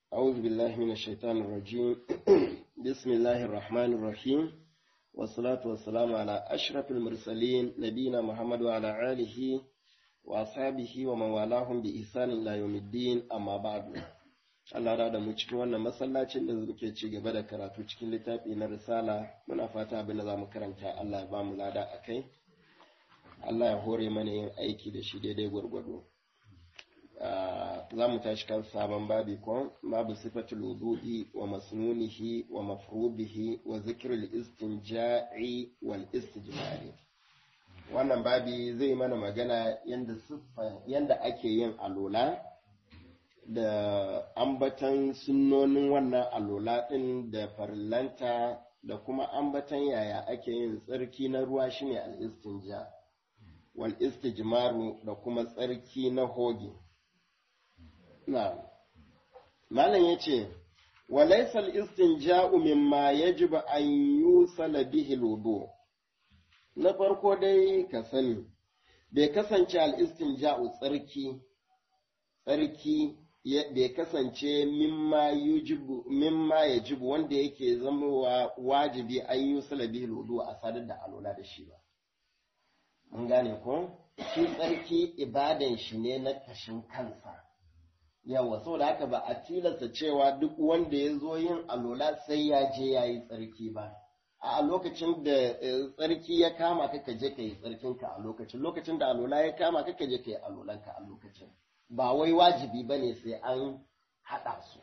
أعوذ بالله من الشيطان الرجيم بسم الله الرحمن الرحيم والصلاة والسلام على أشرف المرسلين نبينا محمد وعلى آله وأصحابه ومن والاهم بإحسان إلى يوم الدين أما بعد Allah da da mu cikin wannan masallacin da muke ci gaba da karatu cikin littafi na risala muna fata abin da za mu karanta Allah ya ba mu lada a kai Allah ya hore mana yin aiki da shi daidai gwargwado za mu tashi kan sabon babi ko babu sifatul wudu'i wa masnunihi wa mafrubihi wa zikrul istinja'i wal istijmari wannan babi zai mana magana yanda siffa yanda ake yin alola da ambatan sunnonin wannan alola ɗin da farillanta da kuma ambatan yaya ake yin tsarki na ruwa shine al-istinja wal istijmaru da kuma tsarki na hoge na malam yace walaysa al-istinja'u mimma yajibu an yusala bihi al na farko dai ka sani bai kasance al-istinja'u tsarki tsarki bai kasance mimma ya jibu wanda yake zamowa wajibi an yi salabi lodo a sadar da alola da shi ba. Mun gane ko? Shi tsarki ibadan shi ne na kashin kansa. Yawa, saboda haka ba a tilasta cewa duk wanda ya zo yin alola sai ya je ya yi tsarki ba. A lokacin da tsarki ya kama ka je ka yi tsarkinka a lokacin, lokacin da alola ya kama ka je ka yi alolanka a lokacin. ba wai wajibi ba ne sai an haɗa su.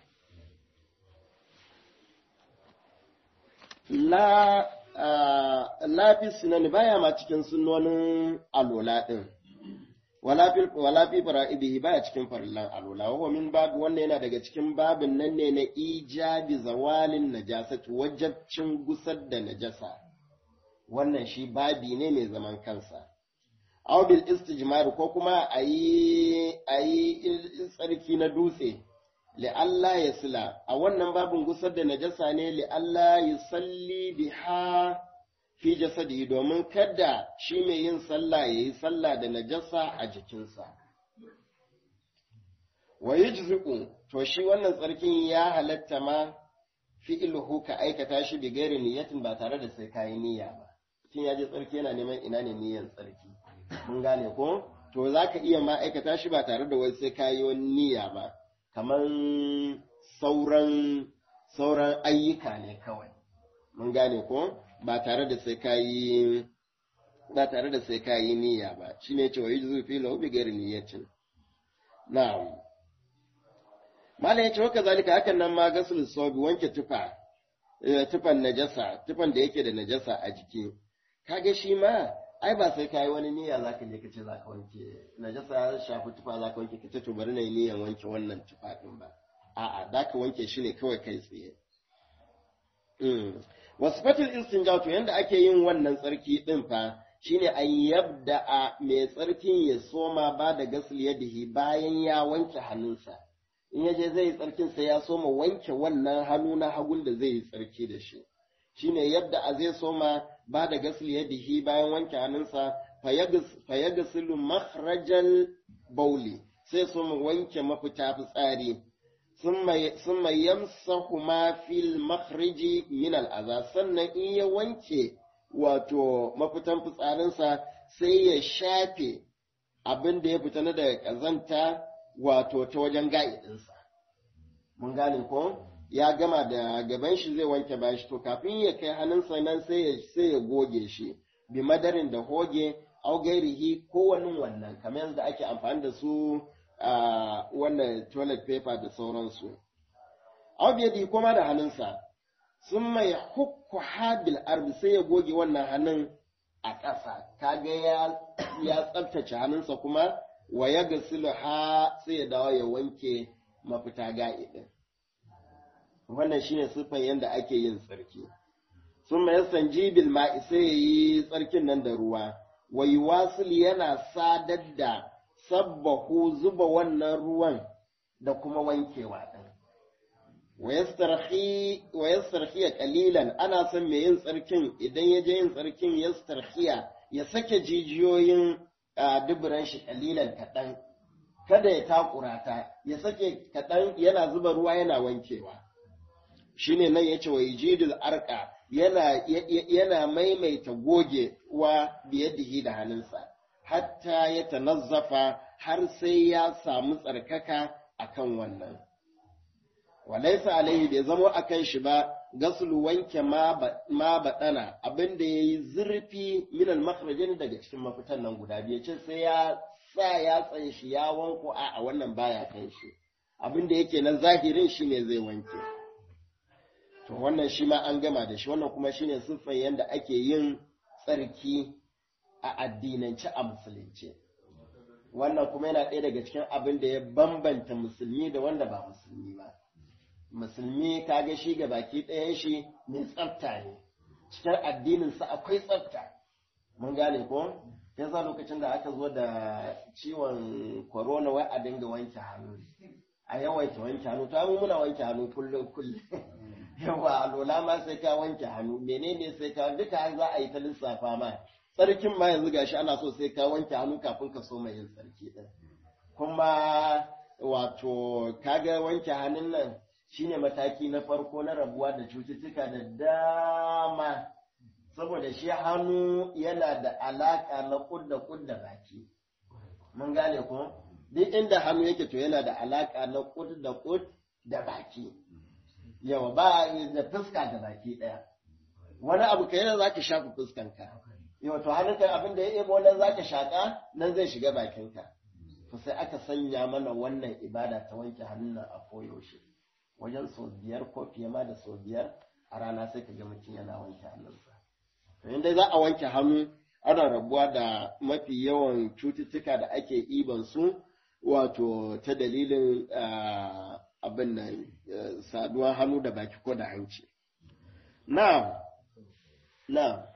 La, lafi sunani baya ma cikin sunonin alola ɗin, wala fi fara'ibihi baya cikin farillan alola, wa min babu wannan yana daga cikin babin nan ne na ijabi zawalin najasatu wajabcin gusar da najasa. Wannan shi babi ne mai zaman kansa. aw bil istijmar ko kuma a yi tsarki na dutse li Allah ya sila a wannan babin gusar da najasa ne li Allah ya salli biha fi jasadi domin kada shi mai yin sallah ya yi sallah da najasa a jikinsa wa yujzi'u to shi wannan tsarkin ya halatta ma fi'luhu ka aikata shi bi gairi niyyatin ba tare da sai kayi niyya ba kin ya je tsarki yana neman ina ne niyyan tsarki mun gane ko to za ka iya ma'aikata shi ba tare da wai sai ka yi wani niyya ba kamar sauran sauran ayyuka ne kawai mun gane ko ba tare da sai ka yi ba tare da sai ka yi niyya ba shine cewa yi zufi lahu bi ghairi niyyatin na'am mala yace wa kazalika hakan nan ma gasul sabi wanke tufa tufan najasa tufan da yake da najasa a jiki kage shi ma ai ba sai kayi wani niyya za ka je ka ce za ka wanke najasa ya shafi tufa za ka wanke ka ce to bari na yi niyyan wanke wannan tufa din ba a'a za ka wanke shi ne kawai kai tsaye wasu fatil istinja to yanda ake yin wannan tsarki din fa shine an yabda a mai tsarkin ya soma ba da gasul yadihi bayan ya wanke hannunsa in ya je zai yi tsarkin sai ya soma wanke wannan hannu na hagun da zai yi tsarki da shi shine yadda a zai soma ba da gasul yadihi bayan wanke hannunsa fayagasilu makhrajal bauli sai su mu wanke mafita fitsari sun mai yamsahu ma fil makhriji min al'aza sannan in ya wanke wato mafitan fitsarinsa sai ya shafe abin da ya fita na daga ƙazanta wato ta wajen ga'idinsa mun gane ko ya gama da gaban shi zai wanke bayan shi to kafin ya kai hannunsa nan sai ya sai ya goge shi bi madarin da hoge au gairihi ko wani wannan kamar yadda ake amfani da su a wannan toilet paper da sauransu au biyadi kuma da hannunsa sun mai hukku habil arbi sai ya goge wannan hannun a ƙasa kaga ya ya tsaftace hannunsa kuma wa ya gasilu ha sai ya dawo ya wanke mafita ga'idin wannan shine siffan yadda ake yin tsarki sun mai sanjibil ma'i sai ya yi tsarkin nan da ruwa wai wasil yana sadar da sabbahu zuba wannan ruwan da kuma wankewa ɗin wa yastarhiya kalilan ana son mai yin tsarkin idan ya je yin tsarkin yastarhiya ya sake jijiyoyin duburan shi kalilan kaɗan kada ya takura ta ya sake kaɗan yana zuba ruwa yana wankewa shine nan yace wa yijidul arqa yana yana maimaita goge wa biyadihi da hannunsa hatta ya tanazzafa har sai ya samu tsarkaka akan wannan walaisa alaihi bai zamo akan shi ba gasulu wanke ma baɗana abinda ya yi zurfi minal makharajin daga cikin mafitan nan guda biyu ce sai ya sa ya tsan shi ya wanko a wannan baya kan shi abinda yake na zahirin shi ne zai wanke to wannan shi ma an gama da shi wannan kuma shine siffar yadda ake yin tsarki a addinance a musulunci wannan kuma yana ɗaya daga cikin abin da ya bambanta musulmi da wanda ba musulmi ba musulmi kaga shi ga baki ɗayan shi mai tsafta ne cikin addininsa akwai tsafta mun gane ko ya sa lokacin da aka zo da ciwon corona wai a dinga wanke hannu a yawaita wanke hannu ta mu muna wanke hannu kullum kullum yawa alola ma sai ka wanke hannu menene sai ka duka za a yi ta lissafa ma tsarkin ma yanzu gashi ana so sai ka wanke hannu kafin ka so mai yin tsarki din kuma wato kaga wanke hannun nan shine mataki na farko na rabuwa da cututtuka da dama saboda shi hannu yana da alaka na kudda kudda baki mun gane ko duk inda hannu yake to yana da alaka na kudda kud da baki yawa ba da fuska da baki daya wani abu kai za ka shafa fuskanka yawa to hannunka abin da ya ebo nan za ka shaka nan zai shiga bakinka to sai aka sanya mana wannan ibada ta wanke hannun a koyaushe wajen sau biyar ko fiye ma da sau biyar a rana sai ka ga mutum yana wanke hannunsa. To inda za a wanke hannu ana rabuwa da mafi yawan cututtuka da ake iban su wato ta dalilin abin nan saduwar hannu da baki ko da hanci. Na, na.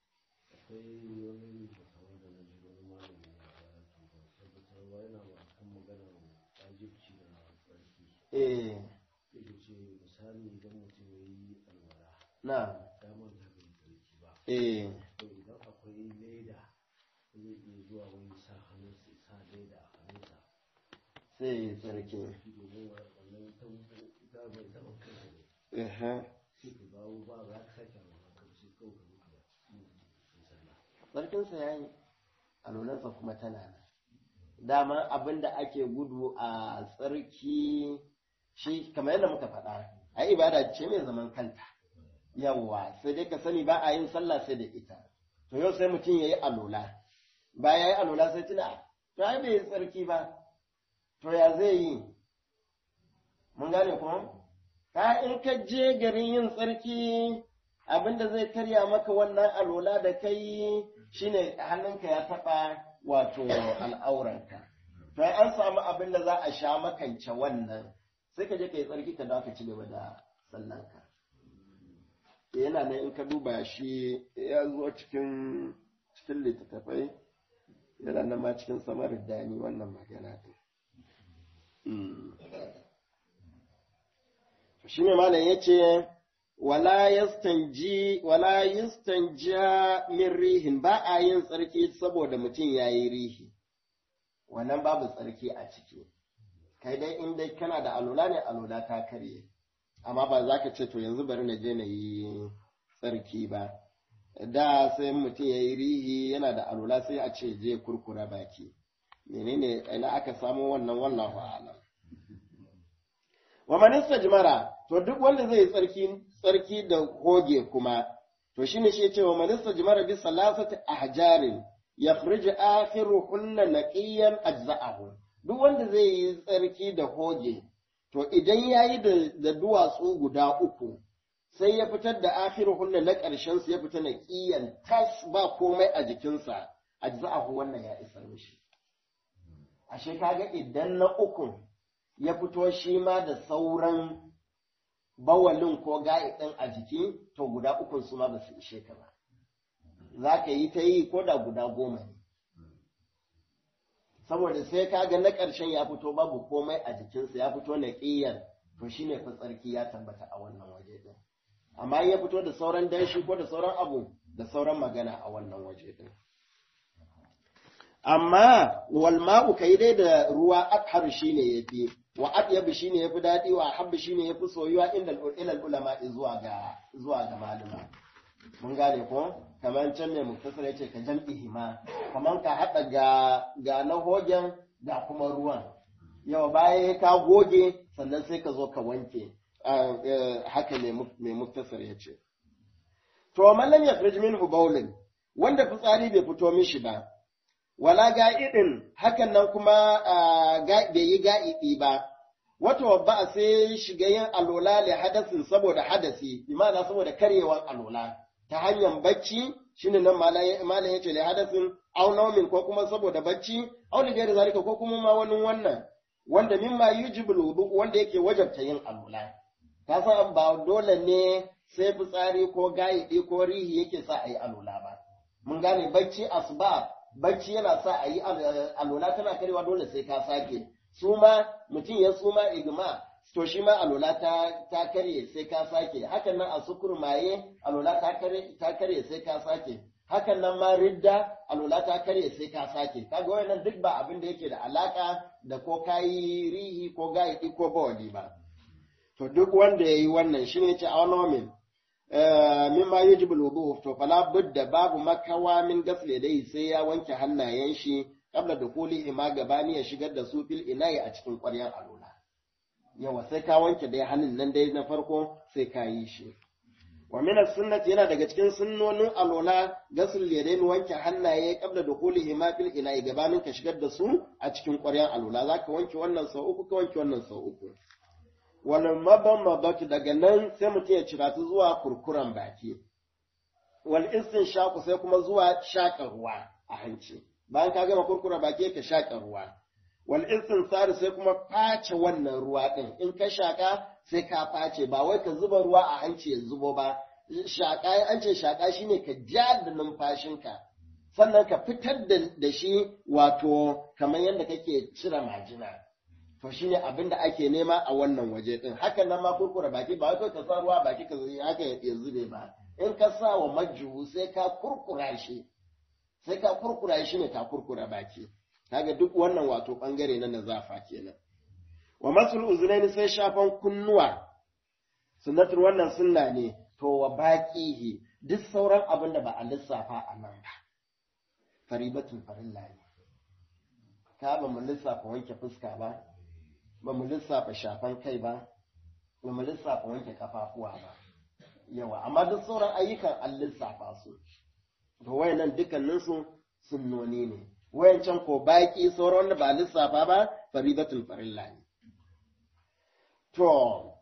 Eh. misali idan mutum ya yi alwala Na. damar da bai tsarki ba Eh. to idan akwai leda zai iya zuwa wani sa hannun sa sa leda a hannunsa Sai tsarki. domin wannan ta ta bai taɓa kansa ne Aha. sai ka dawo ba za ka sake alwala ka sai kawai ka zuka yi sallah Tsarkinsa ya yi, alolarsa kuma tana nan. Dama abin da ake gudu a tsarki shi kamar yadda muka faɗa, a ibada ce mai zaman kanta. Yawwa, sai dai ka sani ba a yin sallah sai da ita. To yau sai mutum ya yi alola. Bayan ya yi alola sai tuna, to ai bai yi tsarki ba. To ya zai yi? Mun gane kuma? Ka in ka je garin yin tsarki abinda zai karya maka wannan alola da kai shine hannunka ya taɓa wato al'auranka. To an samu abin da za a sha makance wannan sai ka je ka yi tsarki ka dawo ka ci gaba da sallanka. Yana nan in ka duba shi ya zo cikin cikin littattafai yana nan ma cikin samar dani wannan magana ɗin. Shi ne malam ya ce, wala yastanji wala yastanja min rihin ba a yin tsarki saboda mutum ya yi rihi wannan babu tsarki a ciki kai dai in dai kana da alula ne alula ta karye amma ba za ka ce to yanzu bari na je na yi tsarki ba da sai mutum ya yi rihi yana da alula sai a ce je kurkura baki menene ina aka samu wannan wallahu a'lam wa manista jimara to duk wanda zai tsarki tsarki da hoge kuma to shine shi yace wa manista jimara bi salasati ahjarin yakhrij akhiruhunna naqiyan ajza'ahu duk wanda zai yi tsarki da hoge to idan yayi da, da duwatsu guda uku sai ya fitar da akhiruhunna na ƙarshen su ya fita naqiyan tas ba komai a jikinsa ajza'ahu wannan ya isar mishi ashe kaga idan na ukun ya fito shi ma da sauran bawalin ko ga'iɗin a jiki, to guda ukun su ma ba su ishe ka ba. Za ka yi ta yi ko da guda goma ne. Saboda sai ka ga na ƙarshen ya fito babu komai a jikinsa ya fito na ƙiyar, to shi ne tsarki ya tabbata a wannan waje ɗin. Amma ya fito da sauran danshi ko da sauran abu da sauran magana a wannan waje ɗin. amma wal ma'u kai dai da ruwa athar shine yafi wa atyab shine yafi dadi wa habbi shine yafi soyuwa inda ilal ulama zuwa ga zuwa ga malama mun gane ko kamar can mai muktasar yace ka jam'i hima kamar ka hada ga ga na hogen ga kuma ruwan yau baya ka goge sannan sai ka zo ka wanke haka mai muktasar yace to man lam yakhrij minhu bawlin wanda fitsari bai fito mishi ba wala ga'idin hakan nan kuma bai yi ga'idi ba wata wabba sai shiga yin alola li hadasin saboda hadasi imana saboda karyewar alola ta hanyar bacci shine nan malam yace li hadasin aw naumin ko kuma saboda bacci aw li gairi zalika ko kuma ma wani wannan wanda mimma yujibul wudu wanda yake wajabta yin alola ka san ba dole ne sai fitsari ko ga'idi ko rihi yake sa a yi alola ba mun gane bacci asbab bacci yana sa a yi alola tana karewa dole sai ka sake suma mutum ya suma igma to shi ma alola ta, ta karye sai ka sake hakan nan a sukur maye alola ta karye ta karye sai ka sake hakan nan ma ridda alola ta karye sai ka sake kaga wayannan duk ba abin da yake da alaka da ko kayi rihi ko gaidi ko bawali ba to duk wanda yayi wannan shine ce awnomin mimma yajibu alwudu to fala budda babu makawa min gasle dai sai ya wanke hannayen shi kabla da kuli ima gabani ya shigar da su fil inayi a cikin ƙwaryar alula yawa sai ka wanke dai hannun nan dai na farko sai ka yi shi wa min sunnati yana daga cikin sunnonin alula gasul yadain wanke hannaye kabla da kuli ima fil inayi gabanin ka shigar da su a cikin ƙwaryar alula zaka wanke wannan sau uku ka wanke wannan sau uku wal mabammadatu daga nan sai mutum ya cira su zuwa kurkuran baki wal shaku sai kuma zuwa shaƙa ruwa a hanci bayan ka gama kurkura baki ka shaƙa ruwa wal sari sai kuma face wannan ruwa din in ka shaƙa sai ka face ba wai ka zuba ruwa a hanci ya zubo ba shaƙa an ce shaƙa shine ka ja da numfashinka sannan ka fitar da shi wato kamar yadda kake cire majina to shine abin da ake nema a wannan waje din hakan nan ma kurkura baki ba kai ka sa ruwa baki ka haka ya zube ba in ka sa wa majjuhu sai ka kurkura shi sai ka kurkura shi ne ka kurkura baki kaga duk wannan wato bangare na nazafa kenan wa masul uzunaini sai shafan kunnuwa sunnatul wannan sunna ne to wa baqihi duk sauran abin da ba a lissafa a nan ba faribatul farilla ne ka ba mu lissafa wanke fuska ba ba mu lissafa shafan kai ba, ba mu lissafa wanke kafafuwa ba, yawa, amma duk sauran ayyukan an lissafa su, to wayannan dukkaninsu sunnoni ne, wayancan ko baki sauran wanda ba lissafa ba, faridatul farilla ne. To,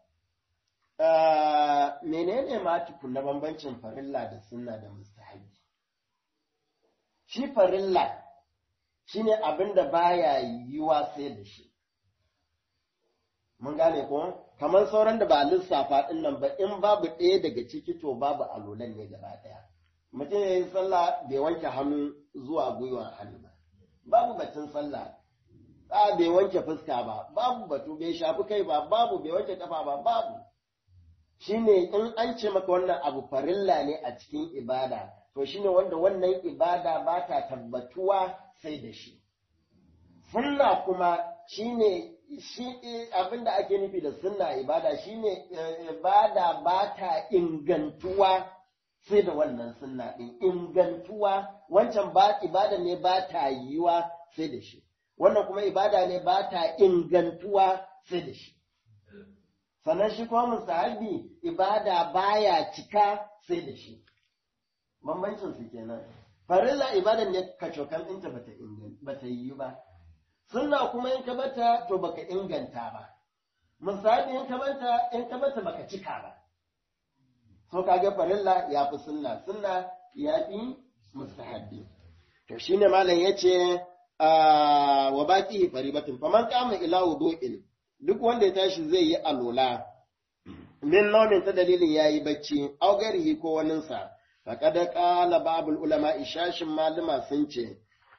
menene ma na bambancin farilla da sunna da mustahabi? Shi farilla shine abin da baya yiwa sai da shi. mun gane ko kamar sauran da ba lissafa din nan ba in babu ɗaya daga ciki to babu alolan ne gaba ɗaya mutum ya yi sallah bai wanke hannu zuwa gwiwa hannu ba babu batun sallah a bai wanke fuska ba babu batu bai shafi kai ba babu bai wanke kafa ba babu shine in an ce maka wannan abu farilla ne a cikin ibada to shine wanda wannan ibada ba ta tabbatuwa sai da shi sunna kuma shine shi abin da ake nufi da sunna ibada shine ibada ba ta ingantuwa sai da wannan sunna ɗin ingantuwa wancan ba ibada ne ba ta yiwa sai da shi wannan kuma ibada ne ba ta ingantuwa sai da shi sannan shi kuma musahabi ibada baya cika sai da shi bambancin su kenan farilla ibada ne kacokan ɗinta bata yi ba sunna kuma in ka bata to baka inganta ba misali in ka bata in ka bata baka cika ba so kaga farilla ya fi sunna sunna ya fi mustahabbi to shine malam yace wa baqi faribatun faman qama ila wudu'in duk wanda ya tashi zai yi alola min naumin ta dalilin yayi bacci au garihi ko waninsa faqad qala babul ulama ishashin malama sun ce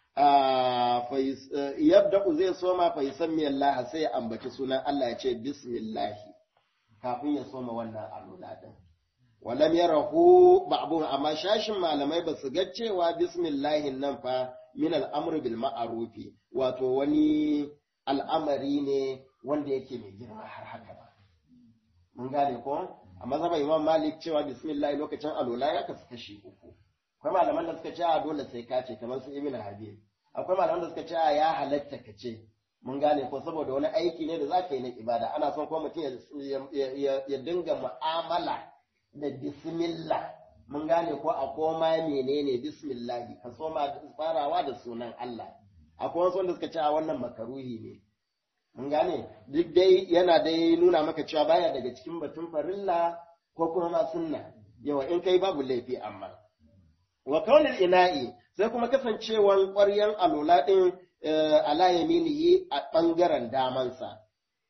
yabda zai soma fa yusammi Allah sai ya ambaci sunan Allah ya ce bismillah kafin ya soma wannan alula din walam yarahu ba'dhum amma shashin malamai ba su ga cewa bismillahin nan fa min al'amr bil ma'rufi wato wani al'amari ne wanda yake mai girma har haka ba mun gane ko a mazhaban imam malik cewa bismillah lokacin alola ya kasu kashi uku akwai malaman da suka ce a dole sai ka ce kamar su ibn habib akwai malaman da suka ce a ya halatta ka ce mun gane ko saboda wani aiki ne da za ka yi na ibada ana son kuma mutum ya dinga mu'amala da bismillah mun gane ko a koma menene bismillah ka soma farawa da sunan Allah akwai wasu wanda suka ce a wannan makaruhi ne mun gane duk dai yana dai nuna maka cewa baya daga cikin batun farilla ko kuma ma sunna yawa in kai babu laifi amma wa kaunil ina'i sai kuma kasancewan ƙwaryan alola din ala yaminihi a ɓangaren damansa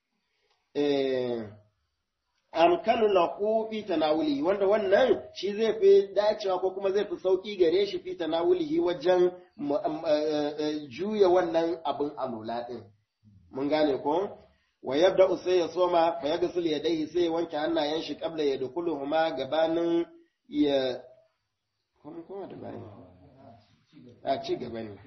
amkanu lahu fi tanawulihi wanda wannan shi zai fi dacewa ko kuma zai fi sauki gare shi fi tanawulihi wajen juya wannan abin alola din mun gane ko wa yabda sai ya soma fa yaghsil yadayhi sai ya wanke hannayen shi qabla ya dukuluhuma gabanin ya kuma kuma da bani a ci gaba ne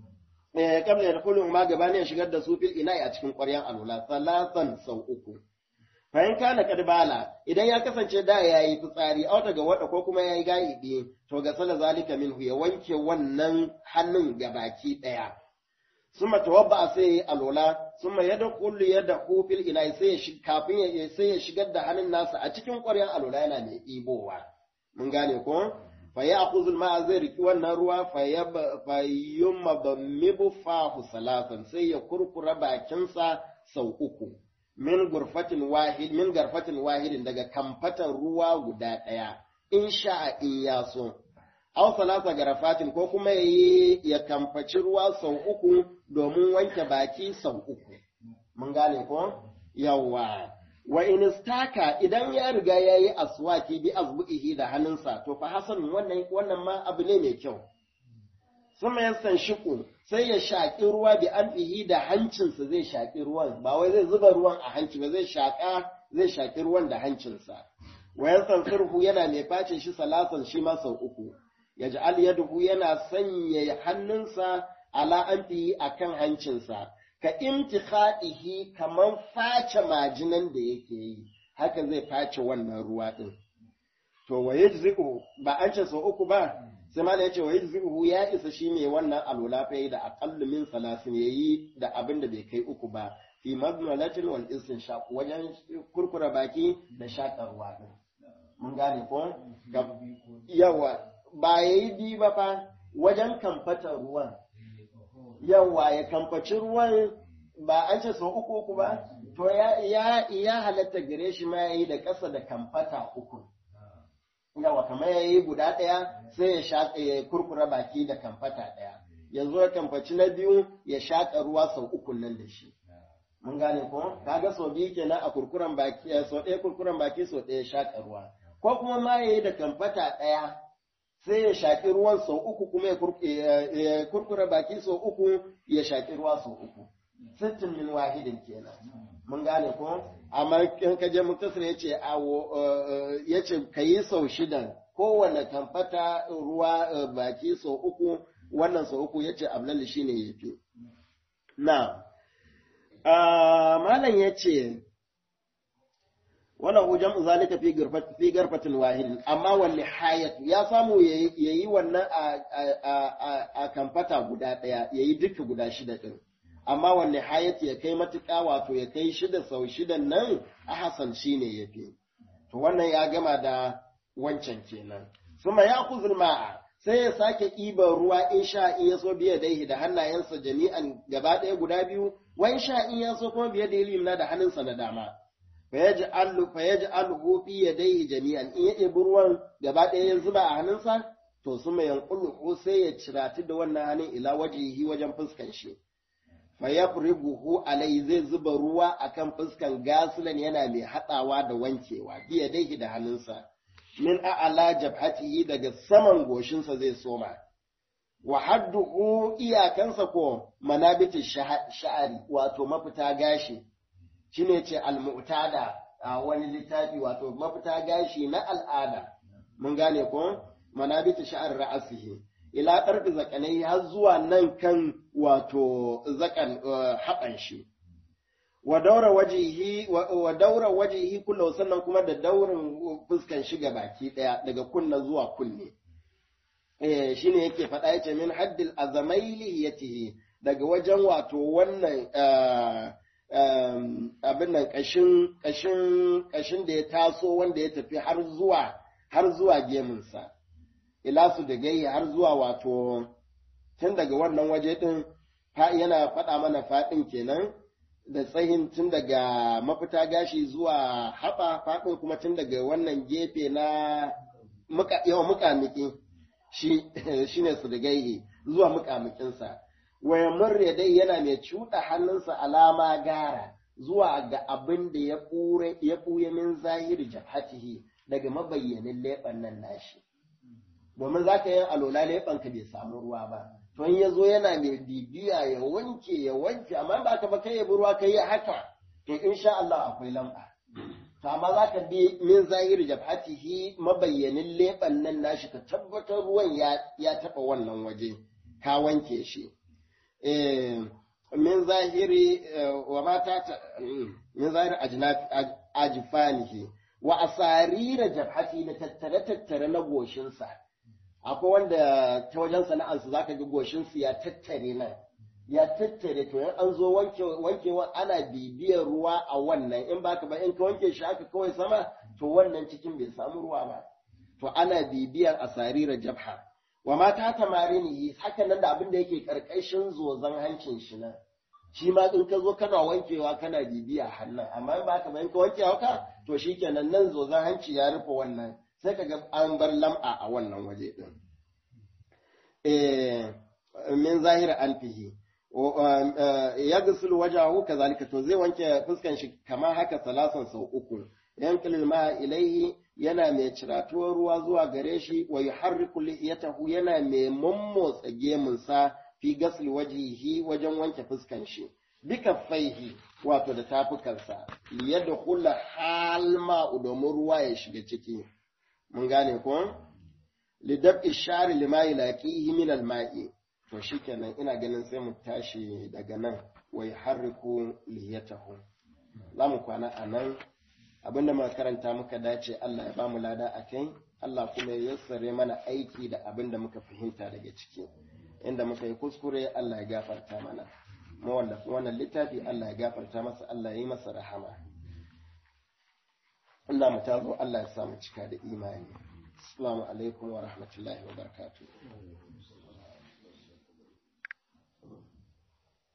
eh qabla ya dukuluhuma gabanin ya shigar da su fil ina a cikin ƙwaryan alula salatan sau uku fahim kana kadbala idan ya kasance da yayi fitsari a daga wada ko kuma yayi gaibi to ga sala zalika minhu ya wanke wannan hannun gabaki daya summa tawabba sai ya alola summa yadkhulu yadahu fil ina sai ya kafin ya sai ya shigar da hannun nasa a cikin ƙwaryar alola yana mai ibowa mun gane ko fa ya'khudhu al-ma'a zai riki wannan ruwa fa fa yumadmibu fahu salatan sai ya kurkura bakinsa sau uku min gurfatin wahid min garfatin wahidin daga kamfatan ruwa guda ɗaya in sha'a in ya so aw salasa garafatin ko kuma yayi ya kamfaci ruwa sau uku domin wanke baki sau uku mun gane ko yawa wa in istaka idan ya riga yayi aswaki bi azbu'ihi da hannunsa to fa hasan wannan wannan ma abu ne mai kyau suma yasan shiku sai ya shaƙi ruwa bi anfihi da hancinsa zai shaƙi ruwan ba wai zai zuba ruwan a hanci ba zai shaƙa zai shaƙi ruwan da hancinsa wa yasan firhu yana mai face shi salasan shi ma sau uku yaj'al yaduhu yana sanya hannunsa ala anfihi akan hancinsa ka imtikhadihi kaman face majinan da yake yi haka zai face wannan ruwa din to wa yajzi'u ba an ce sau uku ba sai ma da yace wa yajzi'u ya isa shine wannan alula fa da aqallu min salasin yayi da abin da bai kai uku ba fi madmalatin wal istinshaq wajen kurkura baki da shakar ruwa din mun gane ko yawa ba yayi bi ba fa wajen kamfatar ruwan yawa ya kamfaci ruwan ba an ce sau uku uku ba to ya ya ya halatta gare shi ma yayi da ƙasa da kamfata uku yawa kamar ya yi guda ɗaya sai ya shaƙa ya kurkura baki da kamfata ɗaya yanzu ya kamfaci na biyu ya shaƙa ruwa sau uku nan da shi mun gane ko kaga sau biyu kenan a kurkuran baki sau ɗaya kurkuran baki sau ɗaya shaƙa ruwa ko kuma ma ya yi da kamfata ɗaya sai ya shaƙi ruwan sau uku kuma ya kurkura baki sau uku ya shaƙi ruwa sau uku sittin min wahidin kenan mun gane ko amma in ka je muktasir yace awo yace kayi sau shidan kowanne kamfata ruwa baki sau uku wannan sau uku yace ablal shine yafi na malam yace wannan hujjan zalika fi garfat fi garfatin wahidin amma wal nihayat ya samu yayi wannan a kamfata guda daya yayi duka guda shida din amma wanne hayati ya kai matuƙa wato ya kai shida sau shidan nan a hasan shi ne ya fi. To wannan ya gama da wancan kenan. Suma ya kuzur ma'a sai ya sake ɗiban ruwa in sha in ya so biya daihi da hannayensa jami'an gaba ɗaya guda biyu, wani sha in ya so kuma biya da ilimna da hannunsa na dama. Fa ya ji alhu fi ya daihi jami'an in ya ɗebi ruwan gaba ɗaya ya zuba a hannunsa, to suma yanƙulu sai ya cirati da wannan hannun ila wajihi wajen fuskan shi. fayafribuhu alai zai zuba ruwa akan fuskan gasulan yana mai haɗawa da wankewa biya dai da hannunsa min a'ala jabhatihi daga saman goshinsa zai soma wa hadduhu iyakansa ko manabiti sha'ari wato mafita gashi shine ce al-mu'tada a wani littafi wato mafita gashi na al'ada mun gane ko manabita sha'ar ra'asihi ila ƙarfi zakanai har zuwa nan kan wato zakan haɓan shi wa daura wajihi wa daura wajihi kullu sannan kuma da daurin fuskan shi baki daya daga kunna zuwa kunne eh shine yake faɗa yace min haddil azamaili yatihi daga wajen wato wannan abin nan kashin kashin kashin da ya taso wanda ya tafi har zuwa har zuwa gemunsa ila su da gai har zuwa wato tun daga wannan waje din yana faɗa mana faɗin kenan da tsayin tun daga mafita gashi zuwa haɓa faɗin kuma tun daga wannan gefe na yawan muƙamiki shi ne su da gaihe zuwa muƙamikinsa waya murre dai yana mai cuɗa hannunsa alama gara zuwa ga abin da ya ɓuya min zahiri jabhatihi daga mabayyanin leɓen nan nashi domin za ka yi alola leɓenka bai samu ruwa ba to in ya zo yana mai bibiya ya wanke ya wanke amma ba ka ba kai ya ruwa kai ya haka to insha Allah akwai lamba to amma za ka bi min zahiri jabhatihi mabayyanin leɓen nan nashi ka tabbatar ruwan ya ya taɓa wannan waje ka wanke shi min zahiri wa mata min zahiri ajfanihi wa asarira jabhati da tattare tattare na goshinsa akwai wanda ta wajen sana'arsu za ka ga goshinsu ya tattare nan ya tattare to an zo wankewa ana bibiyar ruwa a wannan in baka ba in ka wanke shi haka kawai sama to wannan cikin bai samu ruwa ba to ana bibiyar asarira jabha wa mata tamarini haka nan da abin da yake karkashin zozan hancin shi nan shi ma in ka zo kana wankewa kana bibiya hannun amma in baka ba in ka wanke haka to shikenan nan zozan hanci ya rufe wannan sai ka ga an bar lam'a a wannan waje din eh min zahira anfihi ya gusul wajahu kazalika to zai wanke fuskan shi kamar haka salasan sau uku yanqilul ma ilaihi yana mai ciratuwar ruwa zuwa gare shi wa yuharriku lihiyatahu yana mai mummotsa gemunsa fi gasl wajihi wajen wanke fuskan shi bika faihi wato da tafukansa liyadkhula halma domin ruwa ya shiga ciki mun gane ko lidab ishari lima yulaqihi min alma'i to shikenan ina ganin sai mu tashi daga nan wa yuharriku liyatahu za mu kwana a nan abinda muka karanta muka dace Allah ya bamu lada a kai Allah kuma ya yassare mana aiki da abinda muka fahimta daga ciki inda muka yi kuskure Allah ya gafarta mana mu wannan littafi Allah ya gafarta masa Allah ya yi masa rahama Allah mu tazo Allah ya samu cika da imani assalamu alaikum wa rahmatullahi wa barakatuh